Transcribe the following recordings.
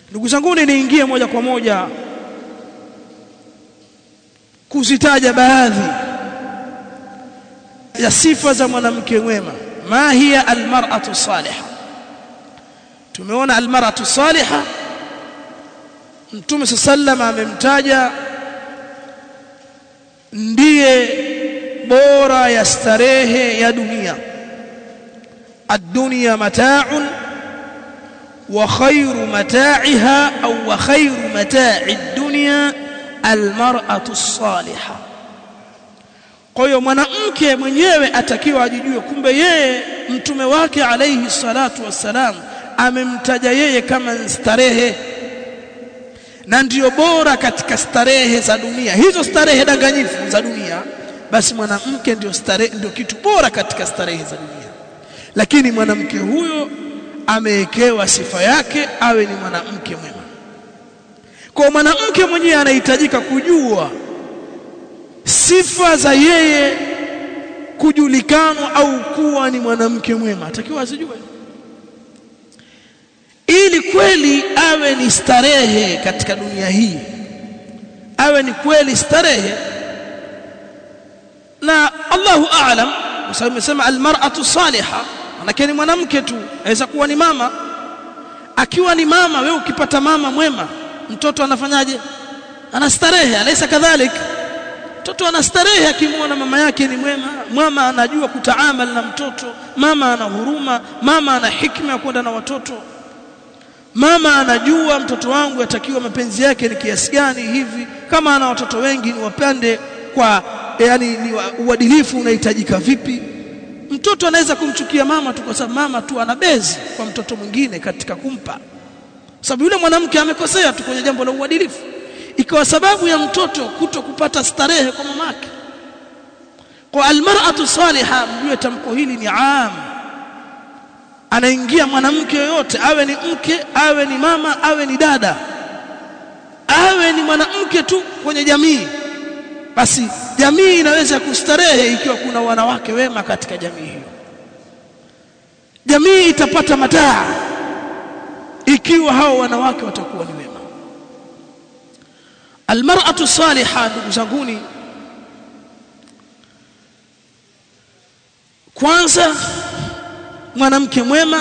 ndugu zangu niingie moja kwa moja kuzitaja baadhi ya sifa za mwanamke mwema ma hiya almar'atu salihah tumeona almar'atu salihah mtume sallam amemtaja ndiye bora ya starehe ya dunia ad-dunya mata'un wa khayru mata'iha au wa khayru mata'i ad-dunya almar'atu as-salihah kwa hiyo mwanamke mwenyewe atakiwa ajijue kumbe yeye mtume wake alayhi salatu wassalam amemtaja yeye kama starehe na ndiyo bora katika starehe za dunia hizo starehe danganyifu za dunia basi mwanamke ndio starehe ndio kitu bora katika starehe za dunia lakini mwanamke huyo amewekewa sifa yake awe ni mwanamke mwema kwa mwanamke mwenyewe anahitajika kujua sifa za yeye kujulikanwa au kuwa ni mwanamke mwema atakiwa azijue ili kweli awe ni starehe katika dunia hii awe ni kweli starehe na Allahu a'lam kwa sababu imesema almar'atu salihah manake ni mwanamke tu aweza kuwa ni mama akiwa ni mama wewe ukipata mama mwema mtoto anafanyaje anastarehe alaysa kadhalik mtoto anastarehe akimwona mama yake ni mwema mama anajua kutaamal na mtoto mama ana huruma mama ana hikma ya kwenda na watoto mama anajua mtoto wangu yatakiwa mapenzi yake ni kiasi gani hivi kama ana watoto wengi ni wapande kwa yani ni uadilifu unahitajika vipi mtoto anaweza kumchukia mama tu kwa sababu mama tu ana bezi kwa mtoto mwingine katika kumpa sababu yule mwanamke amekosea tu kwenye jambo la uadilifu ikawa sababu ya mtoto kuto kupata starehe kwa mamake kwa almar'atu salihah mjue tamko hili ni am anaingia mwanamke yoyote awe ni mke awe ni mama awe ni dada awe ni mwanamke tu kwenye jamii basi jamii inaweza kustarehe ikiwa kuna wanawake wema katika jamii hiyo jamii itapata mataa ikiwa hao wanawake watakuwa ni wema almar'atu salihah ndugu zanguni kwanza mwanamke mwema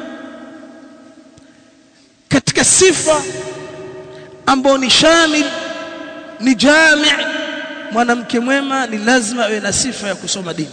katika sifa ambao ni shamil ni jami' mwanamke mwema ni lazima awe na sifa ya kusoma dini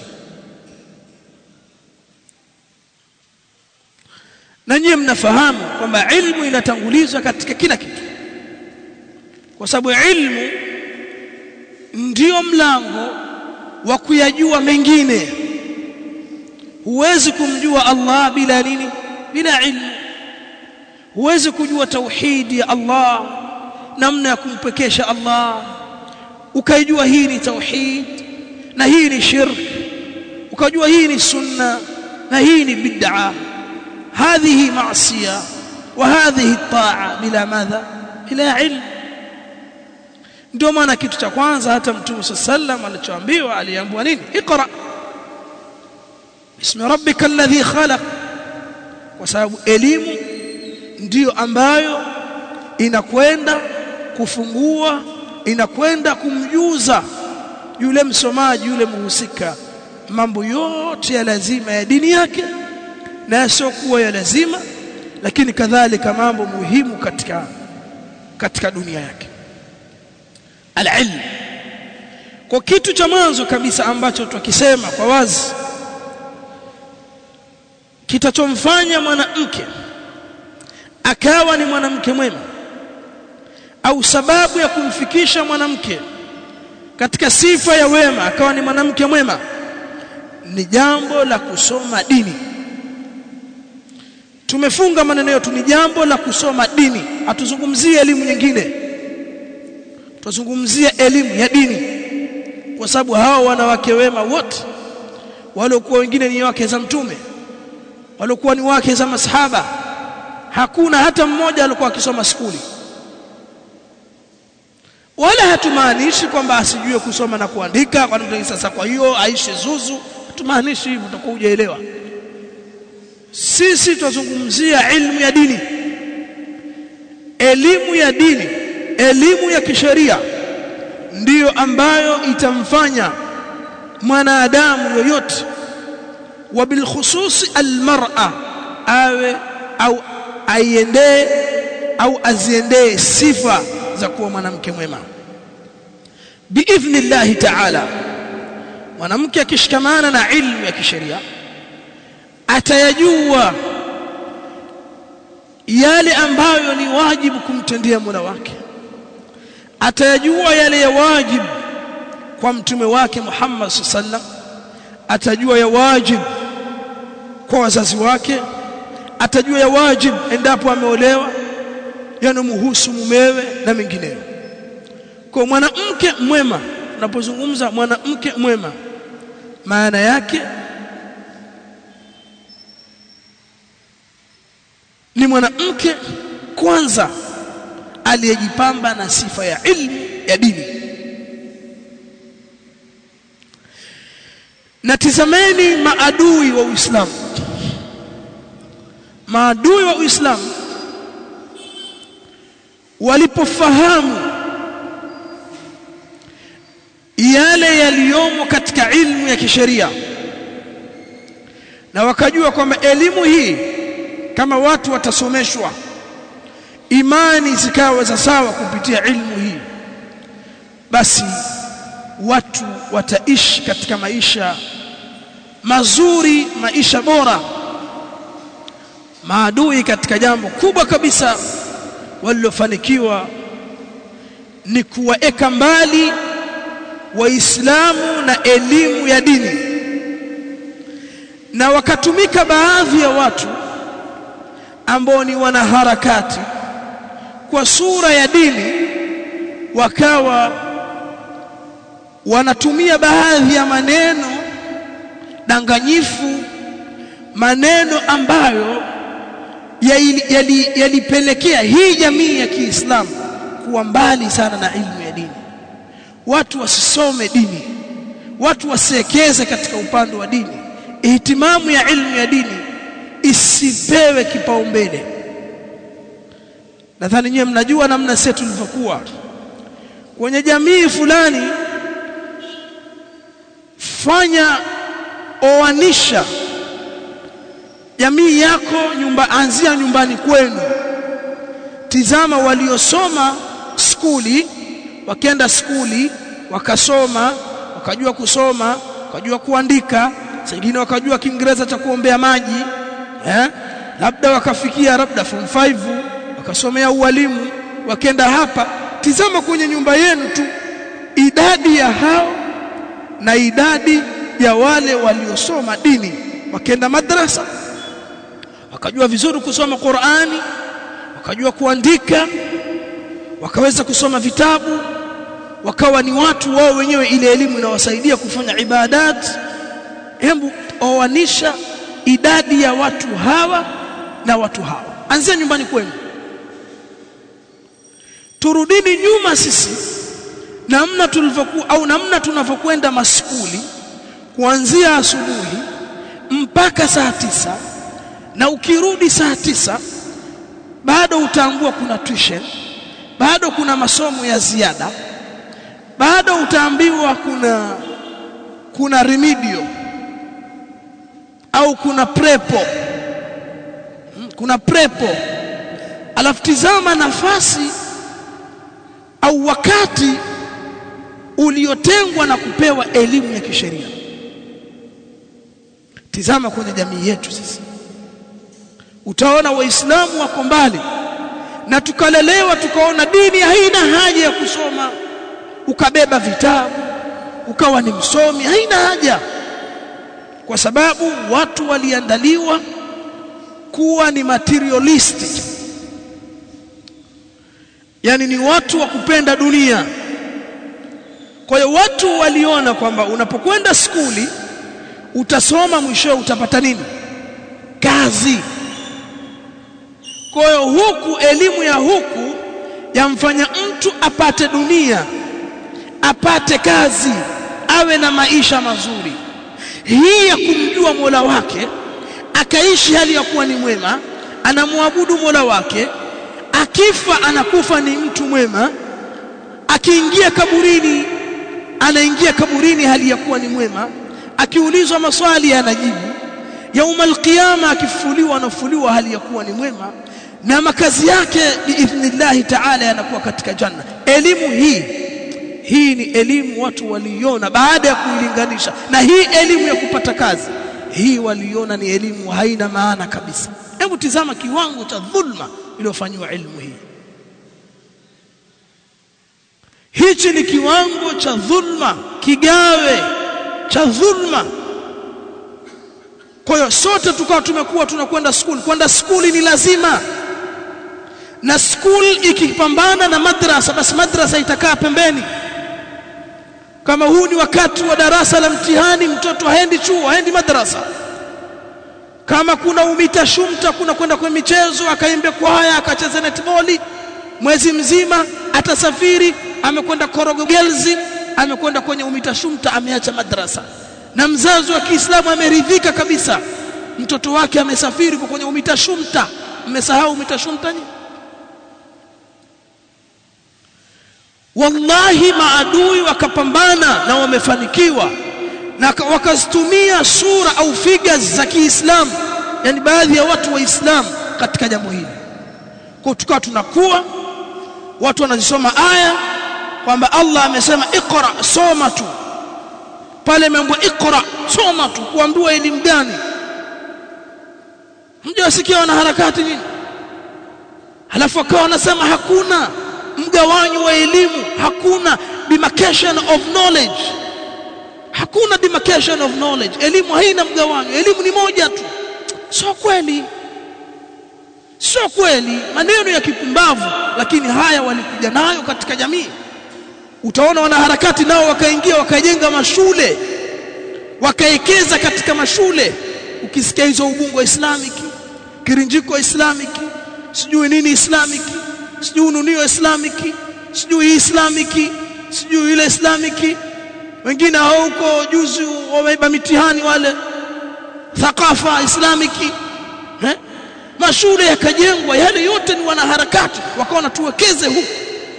na nyie mnafahamu kwamba ilmu inatangulizwa katika kila kitu kwa sababu ilmu ndio mlango wa kuyajua mengine huwezi kumjua Allah bila nini bila ilmu huwezi kujua tauhidi ya Allah namna ya kumpekesha Allah ukaijua hii ni tauhid na hii ni shirk ukajua hii ni sunna na hii ni bid'a هذه معصيه وهذه الطاعه بلا ماذا بلا علم ndio maana kitu cha kwanza hata mtume sallam alichoambiwa aliambiwa nini iqra bismi rabbika alladhi khalaq kwa sababu elimu ndiyo ambayo inakwenda kufungua inakwenda kumjuza yule msomaji yule muhusika mambo yote ya lazima ya dini yake na yasiokuwa ya lazima lakini kadhalika mambo muhimu katika katika dunia yake alilm kwa kitu cha mwanzo kabisa ambacho tukisema kwa wazi kitachomfanya mwanamke akawa ni mwanamke mwema au sababu ya kumfikisha mwanamke katika sifa ya wema akawa ni mwanamke mwema ni jambo la kusoma dini tumefunga maneno yetu ni jambo la kusoma dini hatuzungumzie elimu nyingine tuzungumzie elimu ya dini kwa sababu hao wanawake wema wote waliokuwa wengine ni wake za mtume waliokuwa ni wake za masahaba hakuna hata mmoja alikuwa akisoma skuli wala hatumaanishi kwamba asijue kusoma na kuandika kwa nini sasa kwa hiyo aishi zuzu hatumaanishi hivyo utakuwa hujaelewa sisi tuzungumzia ilmu ya dini elimu ya dini elimu ya kisheria ndiyo ambayo itamfanya mwanadamu yoyote wa bilkhususi almar'a awe au aiendee au aziendee sifa za kuwa mwanamke mwema biidhnillahi ta'ala mwanamke akishikamana na ilmu ya kisheria atayajua yale ambayo ni wajibu kumtendea Mola wake atayajua yale ya wajibu kwa mtume wake Muhammad sallam atajua ya wajibu kwa wazazi wake atajua ya wajibu endapo ameolewa yanomhusu mumewe na mengineyo kwa mwanamke mwema unapozungumza mwanamke mwema maana yake ni mwanamke kwanza aliyejipamba na sifa ya ilmu ya dini na tizameni maadui wa Uislamu maadui wa Uislamu walipofahamu yale yaliyomo katika ilmu ya kisheria na wakajua kwamba elimu hii kama watu watasomeshwa imani zikawa za sawa kupitia ilmu hii basi watu wataishi katika maisha mazuri maisha bora maadui katika jambo kubwa kabisa walilofanikiwa ni kuwaeka mbali waislamu na elimu ya dini na wakatumika baadhi ya watu ambao ni wanaharakati kwa sura ya dini wakawa wanatumia baadhi ya maneno danganyifu maneno ambayo yalipelekea yali, yali hii jamii ya Kiislamu kuwa mbali sana na ilmu ya dini watu wasisome dini watu wasiekeze katika upande wa dini ihtimamu ya ilmu ya dini isipewe kipaumbele nadhani nyewe mnajua namna sisi tulivyokuwa kwenye jamii fulani fanya oanisha jamii yako nyumba anzia nyumbani kwenu tizama waliosoma skuli wakenda skuli wakasoma wakajua kusoma wakajua kuandika wengine wakajua kiingereza cha kuombea maji eh labda wakafikia labda form 5 wakasomea ualimu wakenda hapa tizama kwenye nyumba yenu tu idadi ya hao na idadi ya wale waliosoma dini wakenda madrasa wakajua vizuri kusoma Qur'ani wakajua kuandika wakaweza kusoma vitabu wakawa ni watu wao wenyewe ile elimu inawasaidia kufanya ibadat hebu oanisha idadi ya watu hawa na watu hawa anzia nyumbani kwenu turudini nyuma sisi namna tulivyokuwa au namna tunavyokwenda maskuli kuanzia asubuhi mpaka saa tisa na ukirudi saa tisa bado utaambua kuna tuition bado kuna masomo ya ziada bado utaambiwa kuna kuna remedio au kuna prepo kuna prepo alafu tizama nafasi au wakati uliotengwa na kupewa elimu ya kisheria tizama kwenye jamii yetu sisi utaona waislamu wako mbali na tukalelewa tukaona dini haina haja ya kusoma ukabeba vitabu ukawa ni msomi haina haja kwa sababu watu waliandaliwa kuwa ni materialistic yani ni watu wa kupenda dunia kwa hiyo watu waliona kwamba unapokwenda skuli utasoma mwisho utapata nini kazi kwa hiyo huku elimu ya huku yamfanya mtu apate dunia apate kazi awe na maisha mazuri hii ya kumjua Mola wake akaishi hali ya kuwa ni mwema anamwabudu Mola wake akifa anakufa ni mtu mwema akiingia kaburini anaingia kaburini hali ya kuwa ni mwema akiulizwa maswali anajibu yaumal qiyama akifufuliwa anafufuliwa hali ya kuwa ni mwema na makazi yake biidhnillahi taala yanakuwa katika janna elimu hii hii ni elimu watu waliona baada ya kuilinganisha na hii elimu ya kupata kazi hii waliona ni elimu haina maana kabisa hebu tizama kiwango cha dhulma iliyofanywa elimu hii hichi ni kiwango cha dhulma kigawe cha dhulma kwa hiyo sote tukawa tumekuwa tunakwenda skuli kwenda skuli ni lazima na skuli ikipambana na madrasa basi madrasa itakaa pembeni kama huu ni wakati wa darasa la mtihani mtoto haendi chuo haendi madrasa kama kuna umita shumta kuna kwenda kwenye michezo akaimbe kwaya akacheza netball mwezi mzima atasafiri amekwenda Korogo Girls amekwenda kwenye umita shumta ameacha madrasa na mzazi wa Kiislamu ameridhika kabisa mtoto wake amesafiri kwa kwenye umita shumta mmesahau umita shumta ni wallahi maadui wakapambana na wamefanikiwa na wakazitumia sura au figures za Kiislamu yani baadhi ya watu waislamu katika jambo hili kwa tukawa tunakuwa watu wanazisoma aya kwamba Allah amesema iqra soma tu pale imeambiwa iqra soma tu kuambiwa elimu gani mjasikia wana harakati nini halafu akawa wanasema hakuna mgawanyo wa elimu hakuna demarcation of knowledge hakuna demarcation of knowledge elimu haina mgawanyo elimu ni moja tu sio kweli sio kweli maneno ya kipumbavu lakini haya walikuja nayo katika jamii utaona wanaharakati nao wakaingia wakajenga mashule wakaekeza katika mashule ukisikia hizo ubungo islamic kirinjiko islamic sijui nini islamic sijui ununio islamic sijui islamic sijui ile islamic wengine hao huko juzi wameiba mitihani wale thakafa islamiki eh? mashule yakajengwa yale yote ni wanaharakati wakaona tuwekeze huku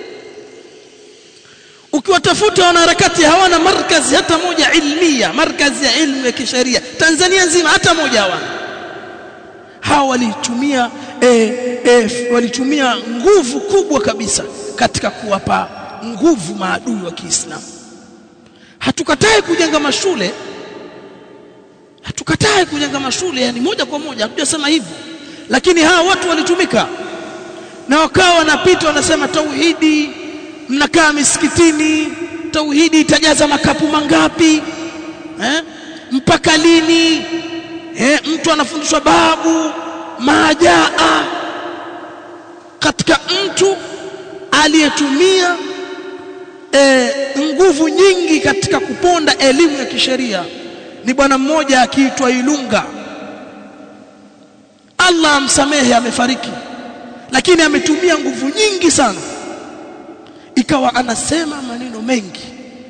ukiwatafuta wanaharakati hawana markazi hata moja ilmia markazi ya ilmu ya kisheria Tanzania nzima hata moja hawana hawa walitumia e, e, walitumia nguvu kubwa kabisa katika kuwapa nguvu maadui wa Kiislamu hatukatai kujenga mashule hatukatai kujenga mashule yani moja kwa moja hatujasema hivyo lakini hawa watu walitumika na wakawa wanapita wanasema tauhidi mnakaa misikitini tauhidi itajaza makapu mangapi eh? mpaka lini eh? mtu anafundishwa babu majaa katika mtu aliyetumia e, nguvu nyingi katika kuponda elimu ya kisheria ni bwana mmoja akiitwa Ilunga Allah amsamehe amefariki lakini ametumia nguvu nyingi sana ikawa anasema maneno mengi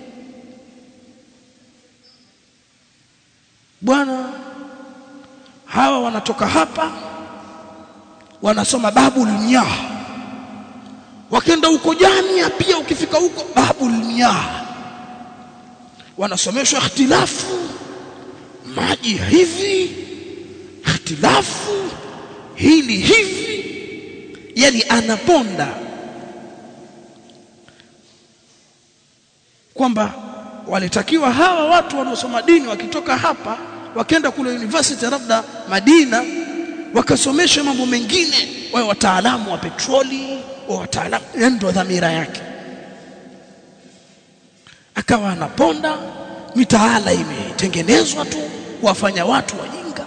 bwana hawa wanatoka hapa wanasoma babul miyah wakenda huko jamia pia ukifika huko babul miyah wanasomeshwa ikhtilafu maji hivi ikhtilafu hili hivi yani anaponda kwamba walitakiwa hawa watu wanaosoma dini wakitoka hapa wakenda kule university labda Madina wakasomesha mambo mengine wawe wataalamu wa petroli wa wataalamu ndio dhamira yake akawa anaponda mitaala imetengenezwa tu kuwafanya watu wajinga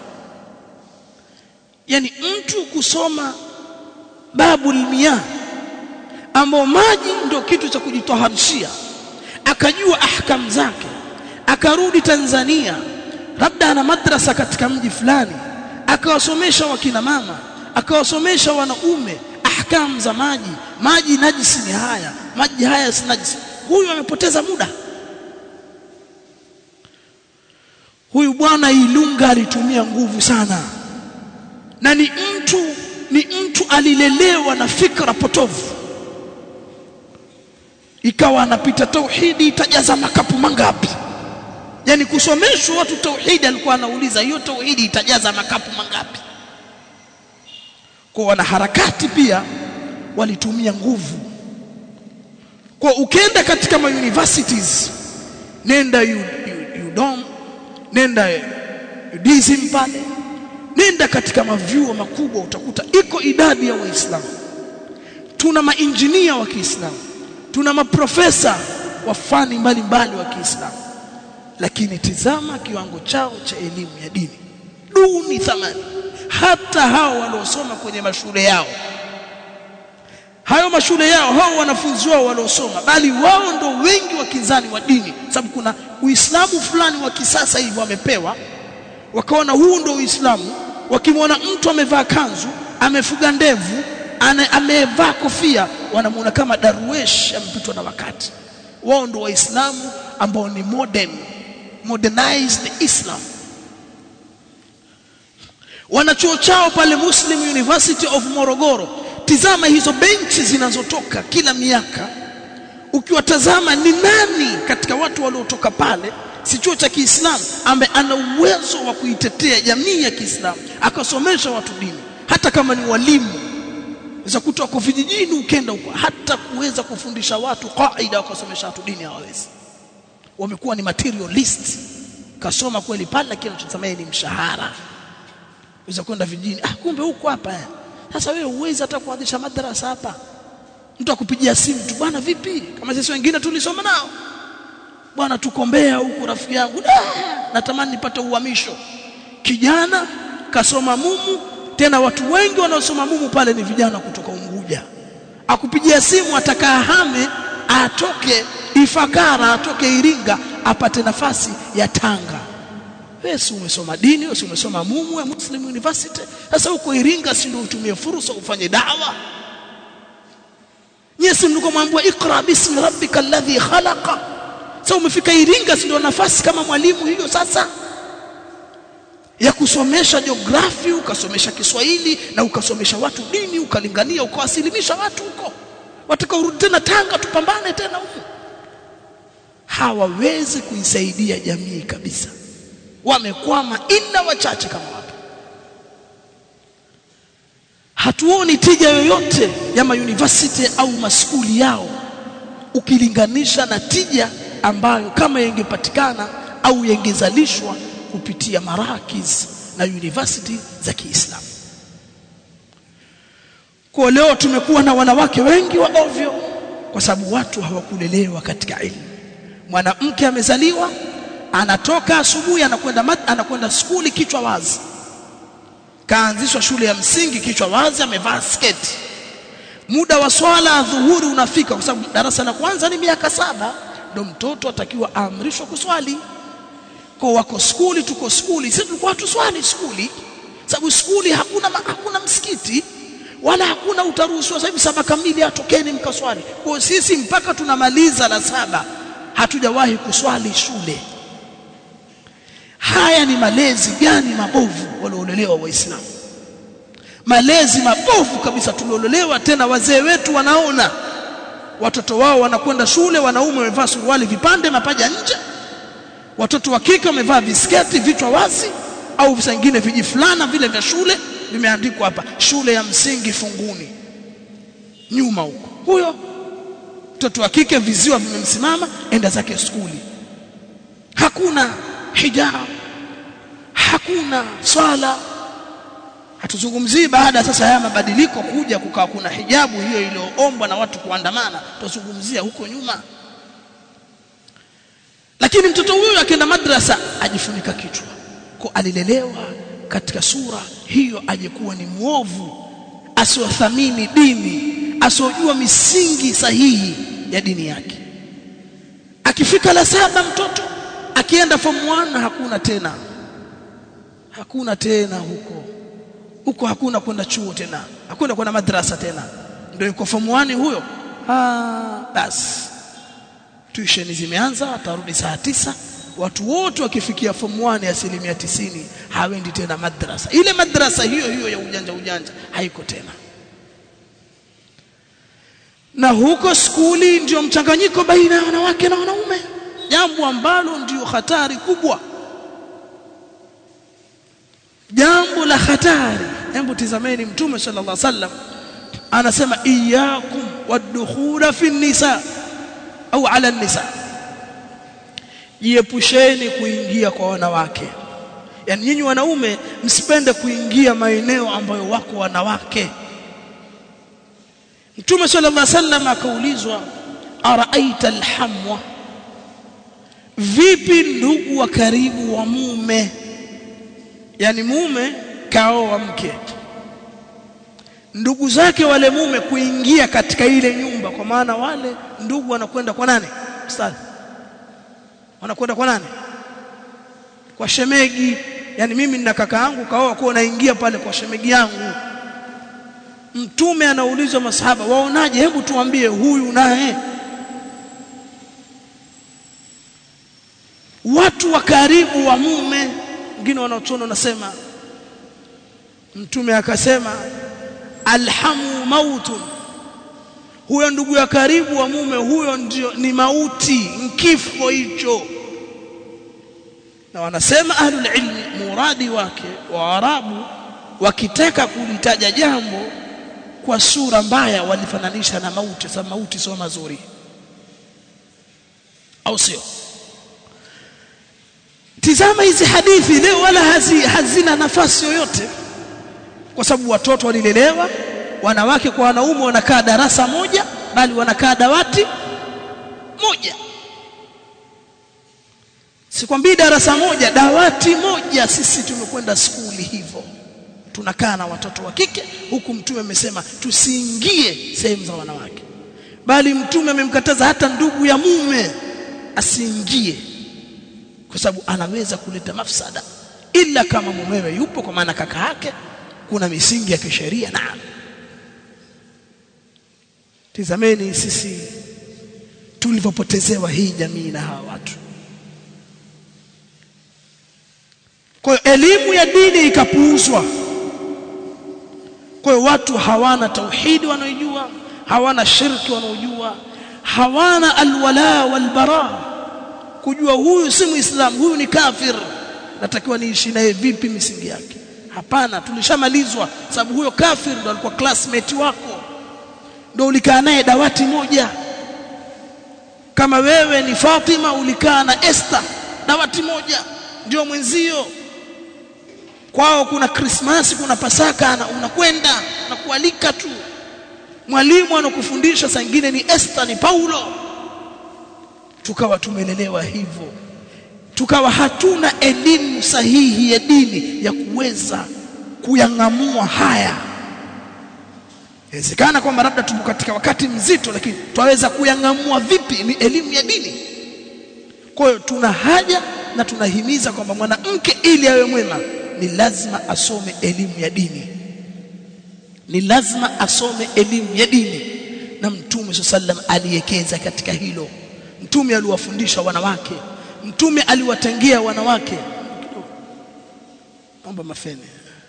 yani mtu kusoma babul miyah ambao maji ndio kitu cha kujitoharishia akajua ahkam zake akarudi Tanzania labda ana madrasa katika mji fulani akawasomesha wakina mama akawasomesha wanaume ahkam za maji maji najisi ni haya maji haya si najisi huyu amepoteza muda huyu bwana Ilunga alitumia nguvu sana na ni mtu ni mtu alilelewa na fikra potovu ikawa anapita tauhidi itajaza makapu mangapi yani kusomeshwa watu tauhidi alikuwa anauliza hiyo tauhidi itajaza makapu mangapi kwa wanaharakati pia walitumia nguvu kwa ukenda katika ma universities nenda UDOM nenda UDSM pale nenda katika mavyuo makubwa utakuta iko idadi ya waislamu tuna mainjinia wa Kiislamu tuna maprofesa wa fani mbalimbali wa Kiislamu lakini tizama kiwango chao cha elimu ya dini duni thamani hata hao waliosoma kwenye mashule yao hayo mashule yao hao wanafunzi wao waliosoma bali wao ndo wengi wakinzani wa dini sababu kuna uislamu fulani wa kisasa hivi wamepewa wakaona huu ndo uislamu wakimwona mtu amevaa kanzu amefuga ndevu amevaa kofia wanamuona kama darwesh amepitwa na wakati wao ndo waislamu ambao ni modern modernized islam wanachuo chao pale Muslim University of Morogoro tizama hizo benchi zinazotoka kila miaka ukiwatazama ni nani katika watu waliotoka pale si chuo cha Kiislamu ambaye ana uwezo wa kuitetea jamii ya Kiislamu akasomesha watu dini hata kama ni walimu za kutoka kwa vijijini ukenda huko hata kuweza kufundisha watu kaida wakasomesha watu dini hawawezi wamekuwa ni materialist kasoma kweli pale lakini anachotamani ni mshahara uweza kwenda vijijini ah kumbe huko hapa eh. sasa wewe uwezi hata kuanzisha madrasa hapa mtu akupigia simu tu bwana vipi kama sisi wengine tulisoma nao bwana tukombea huku rafiki yangu natamani nipate uhamisho kijana kasoma mumu tena watu wengi wanaosoma mumu pale ni vijana kutoka Unguja akupigia simu atakaa hame atoke Ifakara atoke Iringa apate nafasi ya Tanga wewe si umesoma dini wewe si umesoma mumu ya Muslim University sasa huko Iringa si ndio utumie fursa ufanye dawa Yesu mliko mwambia ikra bismi rabbika alladhi khalaqa sasa umefika Iringa si ndio nafasi kama mwalimu hiyo sasa ya kusomesha jiografia ukasomesha Kiswahili na ukasomesha watu dini ukalingania ukawasilimisha watu huko watakaorudi tena Tanga tupambane tena huko hawawezi kuisaidia jamii kabisa wamekwama ila wachache kama wapo hatuoni tija yoyote ya mauniversity au maskuli yao ukilinganisha na tija ambayo kama yengepatikana au yengezalishwa kupitia marakiz na university za Kiislamu. Kwa leo tumekuwa na wanawake wengi wa ovyo kwa sababu watu hawakulelewa katika elimu. Mwanamke amezaliwa anatoka asubuhi anakwenda anakwenda skuli kichwa wazi. Kaanzishwa shule ya msingi kichwa wazi amevaa sketi. Muda wa swala dhuhuri unafika kwa sababu darasa la kwanza ni miaka saba ndio mtoto atakiwa aamrishwe kuswali kwa wako skuli tuko skuli sisi tulikuwa tuswali skuli sababu skuli hakuna hakuna msikiti wala hakuna utaruhusiwa sasa hivi saba kamili atokeni mkaswali kwa sisi mpaka tunamaliza la saba hatujawahi kuswali shule haya ni malezi gani mabovu waliolelewa waislamu malezi mabovu kabisa tuliolelewa tena wazee wetu wanaona watoto wao wanakwenda shule wanaume wamevaa suruali vipande mapaja nje watoto wa kike wamevaa visketi vichwa wazi au vingine vijifulana vile vya shule vimeandikwa hapa shule ya msingi funguni nyuma huko huyo mtoto wa kike viziwa vimemsimama enda zake skuli hakuna hijab hakuna swala hatuzungumzii baada sasa haya mabadiliko kuja kukawa kuna hijabu hiyo iliyoombwa na watu kuandamana tuzungumzia huko nyuma lakini mtoto huyo akienda madrasa ajifunika kichwa kwa alilelewa katika sura hiyo ajekuwa ni muovu asiothamini dini asiojua misingi sahihi ya dini yake akifika la saba mtoto akienda form 1 hakuna tena hakuna tena huko huko hakuna kwenda chuo tena hakuna kwenda madrasa tena ndio yuko form 1 huyo ah basi tuition zimeanza atarudi saa tisa watu wote wakifikia form 1 asilimia tisini hawendi tena madrasa ile madrasa hiyo hiyo ya ujanja ujanja haiko tena na huko skuli ndio mchanganyiko baina ya wanawake na wanaume jambo ambalo ndio hatari kubwa jambo la hatari hebu tizameni mtume sallallahu alaihi wasallam anasema iyyakum wadkhula fi nisa au ala nisa jiepusheni kuingia kwa wanawake yani nyinyi wanaume msipende kuingia maeneo ambayo wako wanawake Mtume sallallahu alaihi wasallam akaulizwa araaita alhamwa vipi ndugu wa karibu wa mume yani mume kaoa mke ndugu zake wale mume kuingia katika ile nyumba kwa maana wale ndugu wanakwenda kwa nani ustadhi wanakwenda kwa nani kwa shemegi yani mimi nina kaka yangu kaoa kwa naingia pale kwa shemegi yangu mtume anaulizwa masahaba waonaje hebu tuambie huyu naye watu wa karibu wa mume wengine wanaotuona nasema mtume akasema alhamu mautun huyo ndugu ya karibu wa mume huyo ndio ni mauti nkifo hicho na wanasema ahlul ilmi muradi wake wa arabu wakitaka kulitaja jambo kwa sura mbaya walifananisha na mauti sababu mauti sio mazuri au sio tizama hizi hadithi leo wala hazi, hazina nafasi yoyote kwa sababu watoto walilelewa wanawake kwa wanaume wanakaa darasa moja bali wanakaa dawati moja sikwambii darasa moja dawati moja sisi tumekwenda skuli hivyo tunakaa na watoto wa kike huku mtume amesema tusiingie sehemu za wanawake bali mtume amemkataza hata ndugu ya mume asiingie kwa sababu anaweza kuleta mafsada ila kama mumewe yupo kwa maana kaka yake kuna misingi ya kisheria naam tizameni sisi tulivyopotezewa hii jamii na hawa watu kwa hiyo elimu ya dini ikapuuzwa kwa hiyo watu hawana tauhidi wanaojua hawana shirki wanaojua hawana alwala walbara kujua huyu si muislamu huyu ni kafir natakiwa niishi naye vipi misingi yake hapana tulishamalizwa sababu huyo kafir ndo alikuwa classmate wako ndo ulikaa naye dawati moja kama wewe ni Fatima ulikaa na Esther dawati moja ndio mwenzio kwao kuna Krismasi kuna Pasaka na unakwenda na kualika tu mwalimu anakufundisha saa nyingine ni Esther ni Paulo tukawa tumelelewa hivyo tukawa hatuna elimu sahihi ya dini ya kuweza kuyang'amua haya inawezekana kwamba labda tupo katika wakati mzito lakini twaweza kuyang'amua vipi ni elimu ya dini kwa hiyo tuna haja na tunahimiza kwamba mwanamke ili awe mwema ni lazima asome elimu ya dini ni lazima asome elimu ya dini na mtume sallam aliwekeza katika hilo mtume aliwafundisha wanawake mtume aliwatangia wanawake naomba mafene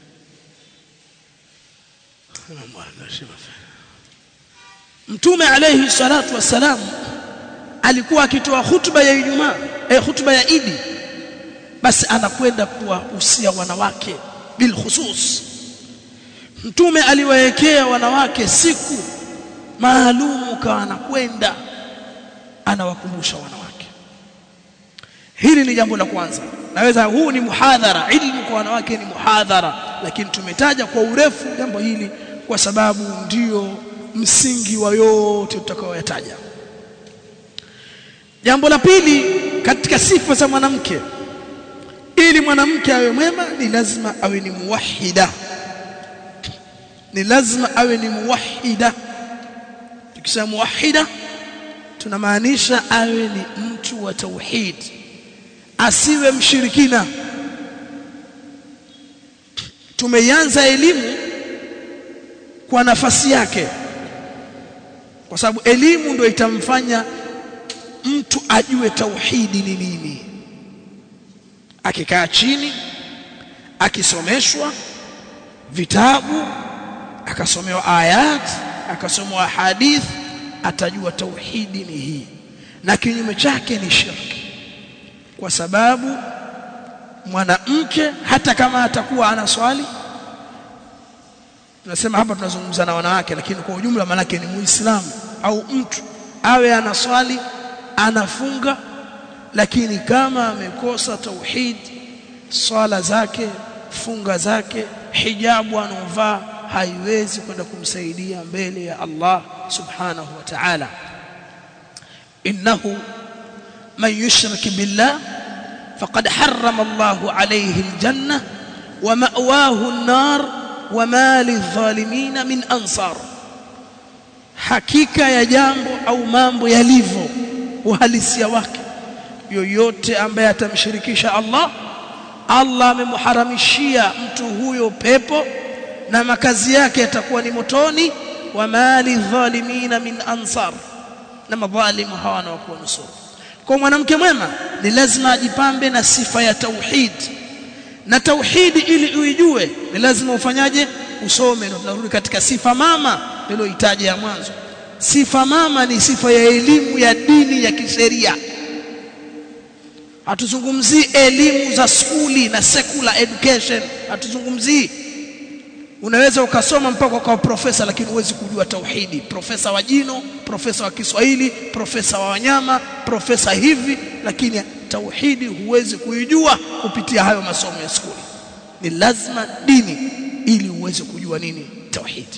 mtume alayhi salatu wassalam alikuwa akitoa hutuba ya Ijumaa eh, hutuba ya Idi basi anakwenda kuwahusia wanawake bil khusus mtume aliwaekea wanawake siku maalumu kwa anakwenda anawakumbusha wanawake hili ni jambo la kwanza naweza huu ni muhadhara ilmu kwa wanawake ni muhadhara lakini tumetaja kwa urefu jambo hili kwa sababu ndio msingi wa yote tutakayoyataja jambo la pili katika sifa za mwanamke ili mwanamke awe mwema ni lazima awe ni muwahida ni lazima awe ni muwahida tukisema muwahida tunamaanisha awe ni mtu wa tauhid asiwe mshirikina tumeianza elimu kwa nafasi yake kwa sababu elimu ndio itamfanya mtu ajue tauhidi ni nini akikaa chini akisomeshwa vitabu akasomewa ayat akasomewa hadith atajua tauhidi ni hii na kinyume chake ni shirki kwa sababu mwanamke hata kama atakuwa ana swali tunasema hapa tunazungumza na wanawake lakini kwa ujumla manake ni muislamu au mtu awe ana swali anafunga lakini kama amekosa tauhid swala zake funga zake hijabu anaovaa haiwezi kwenda kumsaidia mbele ya Allah subhanahu wa ta'ala innahu man yushrik billah faqad harrama Allah alayhi aljanna wa ma'wahu an-nar wa ma lidh-dhalimin min ansar hakika ya jambo au mambo yalivyo uhalisia wake yoyote ambaye atamshirikisha Allah Allah amemharamishia mtu huyo pepo na makazi yake yatakuwa ni motoni wa mali dhalimina min ansar na madhalimu hawana wa kuwanusuru kwa mwanamke mwema ni lazima ajipambe na sifa ya tauhid na tauhidi ili uijue ni lazima ufanyaje usome ndio tunarudi katika sifa mama niloitaja ya mwanzo sifa mama ni sifa ya elimu ya dini ya kisheria hatuzungumzii elimu za skuli na secular education hatuzungumzii unaweza ukasoma mpaka ukawa profesa lakini huwezi kujua tauhidi profesa wa jino profesa wa Kiswahili profesa wa wanyama profesa hivi lakini tauhidi huwezi kuijua kupitia hayo masomo ya skuli ni lazima dini ili uweze kujua nini tauhidi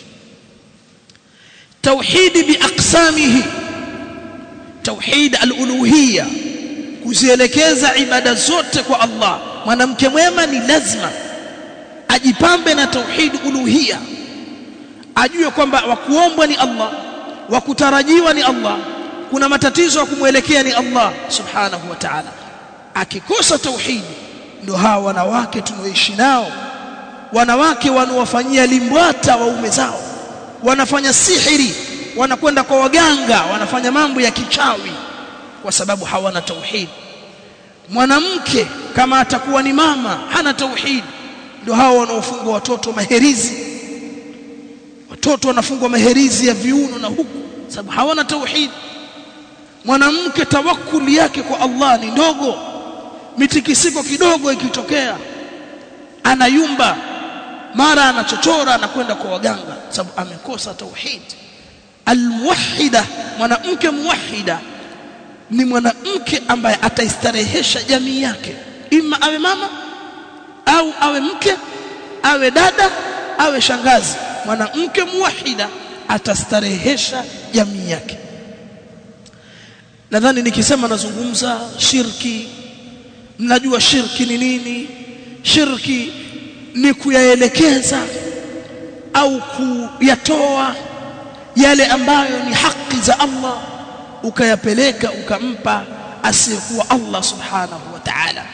tauhidi biaqsamihi tauhid al-uluhiyya kuzielekeza ibada zote kwa Allah mwanamke mwema ni lazima ajipambe na tauhid uluhia ajue kwamba wakuombwa ni Allah wakutarajiwa ni Allah kuna matatizo ya kumwelekea ni Allah subhanahu wa ta'ala akikosa tauhid ndio hawa wanawake tunaoishi nao wanawake wanaowafanyia limbwata waume zao wanafanya sihiri wanakwenda kwa waganga wanafanya mambo ya kichawi kwa sababu hawana tauhid mwanamke kama atakuwa ni mama hana tauhid ndio hao wanaofungwa watoto maherizi watoto wanafungwa maherizi ya viuno na huku sababu hawana tauhid mwanamke tawakkuli yake kwa Allah ni ndogo mitikisiko kidogo ikitokea anayumba mara anachochora anakwenda kwa waganga sababu amekosa tauhid almuwahhida mwanamke muwahhida ni mwanamke ambaye ataistarehesha jamii yake ima awe mama au awe mke awe dada awe shangazi mwanamke muwahida atastarehesha jamii yake nadhani nikisema nazungumza shirki mnajua shirki ni nini shirki ni kuyaelekeza au kuyatoa yale ambayo ni haki za Allah ukayapeleka ukampa asiyekuwa Allah subhanahu wa ta'ala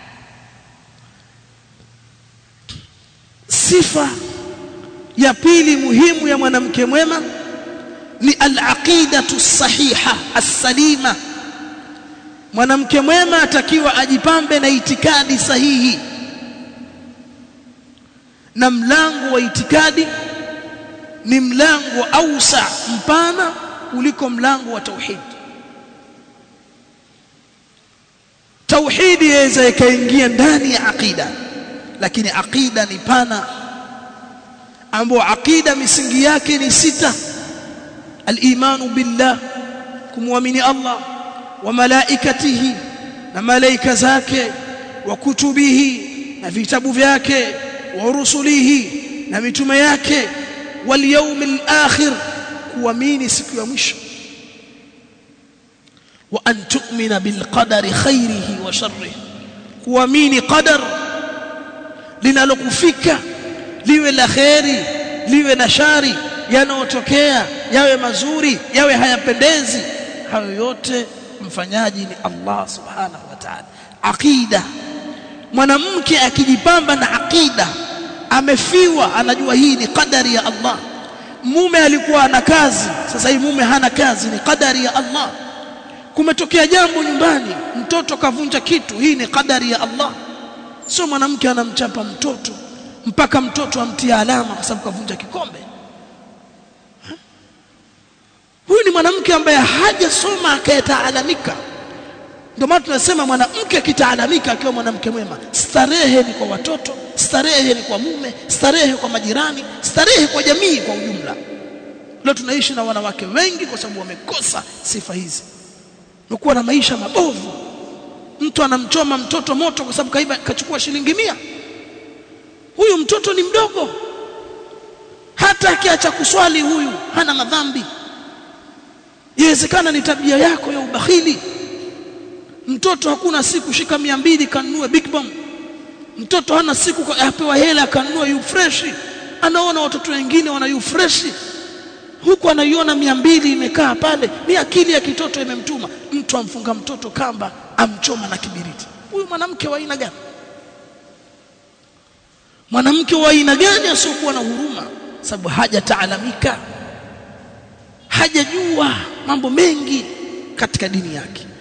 sifa ya pili muhimu ya mwanamke mwema ni al-aqidatu sahiha as-salima mwanamke mwema atakiwa ajipambe na itikadi sahihi na mlango wa itikadi ni mlango ausa mpana kuliko mlango wa tauhid tauhidi yaweza ikaingia ndani ya aqida lakini aqida ni pana ambapo aqida misingi yake ni sita al-imanu billah kumwamini Allah wa malaikatihi na malaika zake wa kutubihi na vitabu vyake wa rusulihi na mitume yake wal yawmil akhir kuamini siku ya mwisho wa an tu'mina bil qadari khairihi wa sharrihi kuamini qadar linalokufika liwe la kheri liwe na shari yanayotokea yawe mazuri yawe hayapendezi hayo yote mfanyaji ni Allah subhanahu wa ta'ala aqida mwanamke akijipamba na aqida amefiwa anajua hii ni qadari ya Allah mume alikuwa ana kazi sasa hii mume hana kazi ni qadari ya Allah kumetokea jambo nyumbani mtoto kavunja kitu hii ni qadari ya Allah sio mwanamke anamchapa mtoto mpaka mtoto amtia alama kwa sababu kavunja kikombe huyu ni mwanamke ambaye hajasoma akayetaalamika ndio maana tunasema mwanamke akitaalamika akiwa mwanamke mwema starehe ni kwa watoto starehe ni kwa mume starehe kwa majirani starehe kwa jamii kwa ujumla leo tunaishi na wanawake wengi kwa sababu wamekosa sifa hizi wamekuwa na maisha mabovu mtu anamchoma mtoto moto kwa sababu kaiba kachukua shilingi mia huyu mtoto ni mdogo hata akiacha kuswali huyu hana madhambi inawezekana ni tabia yako ya ubakhili mtoto hakuna siku shika mia mbili kanunue big bomb mtoto hana siku apewa hela akanunua yu fresh anaona watoto wengine wana yu fresh huku anaiona mia mbili imekaa pale ni akili ya kitoto imemtuma mtu amfunga mtoto kamba amchoma na kibiriti huyu mwanamke wa aina gani mwanamke wa aina gani asiokuwa na huruma sababu hajataalamika hajajua mambo mengi katika dini yake